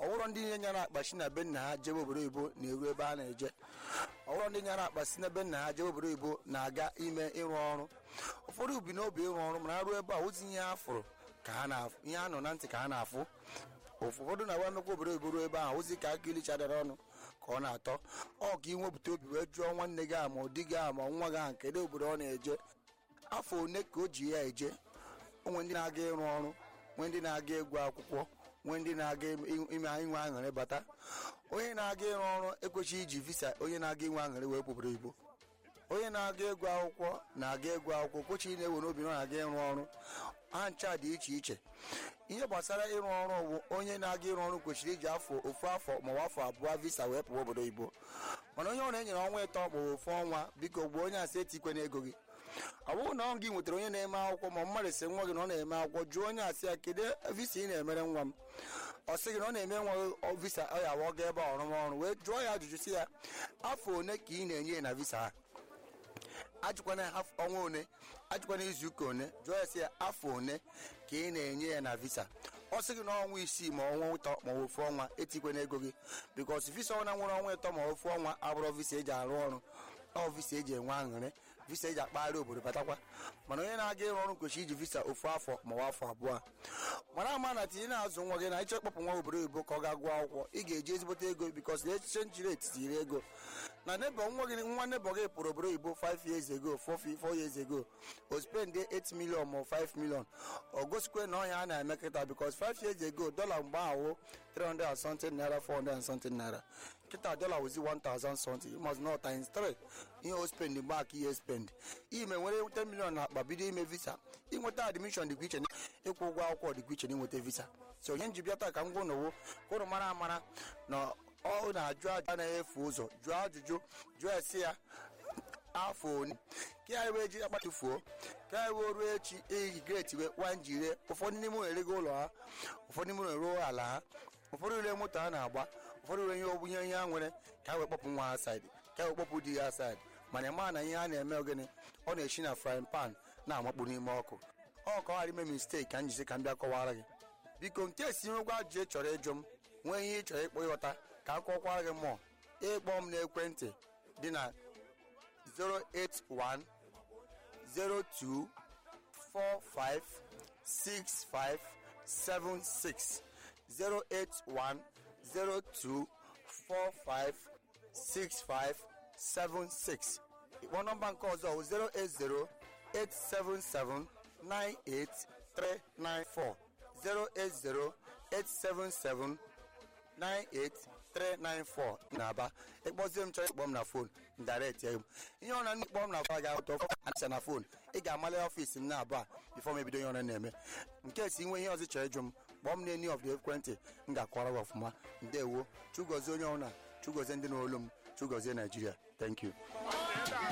ọwụrọ ndị nye nyara akpa si na be nna ha jebe obodo oyibo na-eru ebe a na-eje ọwụrọ ndị nyara akpa si na be nna ha jebe obodo oyibo na-aga ime ịrụ ọrụ ụfọdụ bi n'obi ịrụ ọrụ mana arụ ebe a ozi ihe ha fụrụ ka ha na-afụ ihe ha nọ na ntị ka ha na-afụ ụfọdụ na-agba emekwa obodo oyibo ruo ebe ahụ ozi ka aka ilichadara ọnụ ka ọ na-atọ ọ ka inwepụta obi wee jụọ nwanne gị ahụ ma ọ di gị ahụ ma nwa gị ahụ kedu obodo ọ na-eje afọ one ka o ji ya eje onwe ndị na-aga ịrụ ọrụ nwee ndị na-aga egwu akwụkwọ nwee ndị na-aga ime inwe aṅụrị bata onye na-aga ịrụ ọrụ ekwesịghị iji visa onye na-aga inwe aṅụrị wee obodo oyibo onye na-aga egwu akwụkwọ na-aga egwu akwụkwọ kwesịrị na-ewe n'obi na ọ na-aga ịrụ ọrụ ha ncha dị iche iche ihe gbasara ịrụ ọrụ bụ onye na-aga ịrụ ọrụ kwesịrị iji afọ ofu afọ ma ọ afọ abụọ visa wee pụọ obodo oyibo mana onye ọrụ enyere ọnwa ịtọ ma ofu ọnwa biko gbuo onye asị etikwe n'ego gị ọ bụrụ na ọ gị nwetara onye na-eme akwụkwọ ma mmadụ si nwa gị na ọ na-eme akwụkwọ jụọ onye asị ya kedu visa ị na-emere nwa m ọ sị gị na ọ na-eme nwa gị visa ọ ya awa ga ebe ọrụmọrụ wee jụọ ya ajụjụ si ya afọ one ka ị na-enye ya na visa ha ajụkwana ọnwa one ajụkwana izu ụka one jụọ ya sị ya afọ one ka ị na-enye ya na visa ọ sị gị na ọnwa isii ma ọnwa ụtọ ma ofu ọnwa etikwe n'ego gị bikos visa ọnwa nwere ọnwa ịtọ ma ofu ọnwa abụrụ visa eji arụ ọrụ ọ visa eji enwe aṅụrị visa eji akpagharị obodo batakwa mana onye na-aga ịrụ ọrụ kwesịrị iji visa ofu afọ ma ọ afọ abụọ mara ama na tinye na-azụ nwa gị na ịchọ ịkpọpụ nwa obodo oyibo ka ọ ga gụọ akwụkwọ ị ga-eji ezigbote ego bikos na exchange rate tiri ego na nebo nwa gị nwa nebo gị pụrụ obodo oyibo 5 years ago 4 years ago o spend 8 million ma 5 million o gosikwe na ọhịa a na-eme kịta bikos 5 years ago dọla mgbe ahụ 300 and something naira 400 and something naira kịta dọla wụzi 1000 something you must know times 3 ihe o spend mgbe aka ihe spend ime nwere 10 million na akpa bido ime visa inweta admission dịkwa iche ịkwụ ụgwọ akwụkwọ dịkwa iche na inweta visa so ihe nji bịa taa ka m gwa n'owo ka ụnụ mara amara na ọ na-ajụ ajụ anaghị efu ụzọ jụọ ajụjụ jụọ esi ya afọ one ka ya wee ji akpatufuo ka ya wee ruo echi eyi greti wee kwa njire ụfọdụ n'ime ụlọ erego ụlọ ha ụfọdụ n'ime ụlọ eruo ala ha ụfọdụ ure moto ha na-agba ụfọdụ ure ihe ogbunye ihe ha nwere ka ha wee kpọpụ nwa ha saịdị ka ha wee kpọpụ di ha saịdị mana ịma na ihe a na-eme ogene ọ na-esi na frying pan na-amakpu n'ime ọkụ ọ ka ọ ghara ime mistake ka m jizi ka m bịa kọwara gị biko nke esi nwekwa ajụjụ ị chọrọ ịjụ m nwee ihe ị chọrọ ịkpọ ịghọta ka a kọkwara gị mmụọ ịkpọ m n'ekwentị dị na 081 02 45 65 76 081 02 45 65 76 ịkpọ nọmba nke ọzọ 080 877 98394 080 877 98394 na-aba ịkpọzie m chọrọ ịkpọ m na fon direct ya m ihe ọ na ndị kpọọ m na fon ga-ahụta acha na fon ị ga-amali ọfiisi m na-abụ a bifọ m ebido ihe ọ na-eme nke si nwe ihe ọzọ chọrọ ịjụ m kpọọ m n'eni of the ekwentị m ga-akwara gị ọfụma ndewo chugozie onye ọbụla chugozie ndị n'olu m chugozie naijiria thank you